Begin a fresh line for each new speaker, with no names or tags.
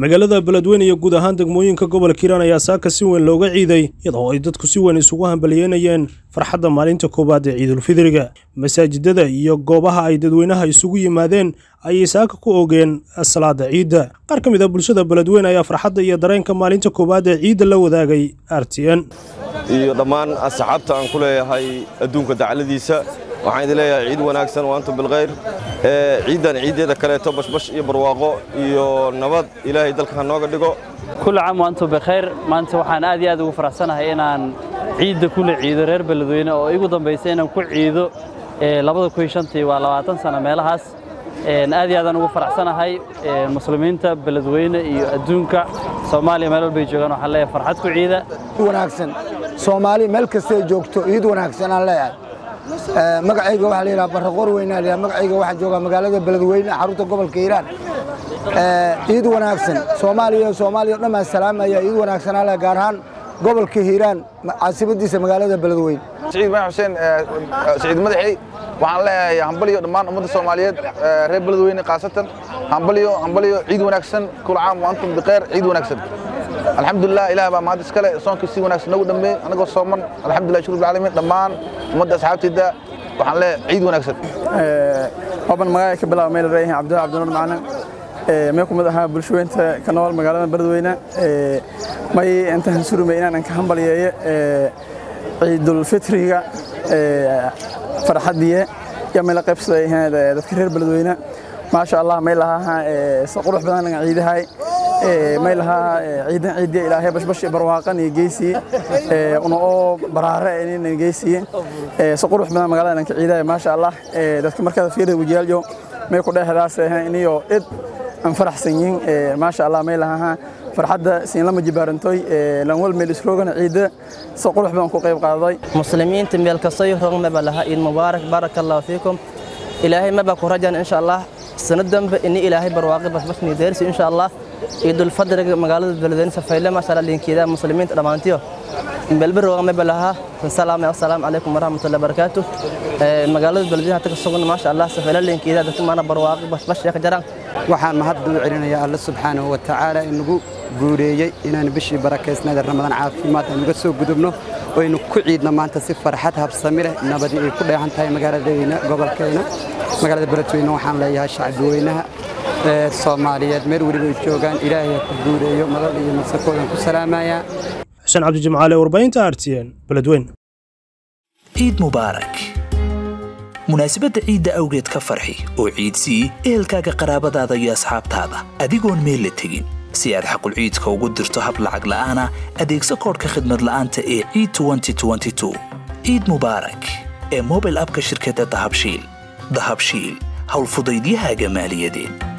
magaalada beledweyne iyo guud ahaan degmooyinka gobolka hiiraan ayaa saaka si weyn looga ciiday iyadoo ay dadku si weyn isugu hambalyeynayeen farxadda maalinta koowaad ee ciidulfidriga masaajidada iyo goobaha ay dadweynaha isugu yimaadeen ayay saaka ku ogeen salaada ciidda qaar ka mid a bulshada beledweyne ayaa farxadda iyo dareenka maalinta koowaad ee ciidda la wadaagay r t n
iyo dhammaan asxaabta aan ku leeyahay adduunka dacladiisa waxaan idin leeyahay ciid wanaagsan waantum bilkhayr ciiddan ciiddeeda kaleeto bashbash iyo barwaaqo iyo nabad ilaahay dalka ha nooga dhigo
kulli caam waantum bikhayr maanta waxaan aad iyo aad ugu faraxsanahay inaan ciidda kula ciido reer beledweyne oo igu dambaysa inaan ku ciido labada kun shantii waa labaatan sano meelahaas aad iyo aadaan ugu faraxsanahay muslimiinta beledweyne iyo adduunka soomaaliya meel walbay joogaan waxaan leeyahay farxad ku ciida
wanaagsan soomaali meel kastay joogto ciid wanaagsan aan leeyahay magacayga waxaa la yidhaha barraqoor weynaa la yidhaha magacayga waxaa joogaa magaalada beledweyne xarunta gobolka hiiraan ciid wanaagsan soomaaliya soomaaliya o dhan baan salaamaya ciid wanaagsan aan leeyahay gaar ahaan gobolka hiiraan caasimadiisa magaalada beledweyne
سعيد ما حسين سعيد مدحي waxaan leeyahay hambaliyo dhammaan ummadda Soomaaliyeed reer beledweyne qaasatan hambaliyo hambaliyo ciid wanaagsan kul caam wa antum biqeer ciid wanaagsan alxamdulillah ilaah baa mahad iskale soonkii si wanaagsan nagu dhameeyay anagoo sooman alxamdulillah shukr bilcaalamiin dhammaan ummadda asxaabtayda waxaan leeyahay ciid wanaagsan
oban magacay ka bilaabo meel reeyahay cabdulla cabdinuur macalin mee kumid ahaa bulshaweynta ka nool magaalada beledweyne may intaan surumay inaan ka hambaliyeeyo ciidulfitriga farxadiye iyo meel qaybsaday dadka reer beledweyne maasha allah may lahaa si qurux badan laga ciidahay may lahaa ciidan ciidiya ilaahay bashbash barwaaqan iyo geysi una oo baraare inayna geysi si qurux badan magaalada ka ciidahay maasha allah dadka markaad fiirada wajiyaalyo may ku dheehdaas iniyo id aan faraxsan yihiin maasha allah may lahaa farxadda siin lama jibaarantoy lan wal meel isroogana ciida si qurux badan ku qayb qaaday
muslimiinta meel kastay roog maba laha iid mubaarak baraka allahu fiikum ilaahay maba ku rajan insha allah sanad dambe ini ilaahay barwaaqi basbashni deersi insha allah ciidul fadriga magaalada beledweyne safayle maasha allah linkeeda muslimiinta dhammaantiyo melbe roog maba laha salaam assalaamu calaykum waraxmatullahi wabarakaatu magaalada beledweyne hata ka sugan maasha allah safayle linkeeda dadka maana barwaaqi basbash ka jaraan
waxaan mahad u celinayaa alle subxaanahu wa tacaala inagu guureeyey inaan bishii barakaysnada ramadaan caafimaad aan uga soo gudubno oynu ku ciidno maanta si farxad habsami leh nabadii ay ku dheehan tahay magaaladayna gobolkayna magaalada beledweyne waxaan leeyahay shacbiweynaha soomaaliyeed meel weliba ay joogaan ilaahay ha ku guureeyo madal iyo masakoodan ku salaamayaa
xuseen cabdijimcaale warbaahinta r t n beledweyne
ciid mubaarak munaasabadda ciidda awgeed ka farxi oo ciidsii ehelkaaga qaraabadaada iyo asxaabtaada adigoon meel la tegin si aad xaqulciidka ugu dirto hab lacag la'aana adeegso koodhka khidmad la'aanta ee ciid ciid mubaarak ee mobil abka shirkadda dahabshiil dahabshiil howlfudaydiyahaaga maaliyadeed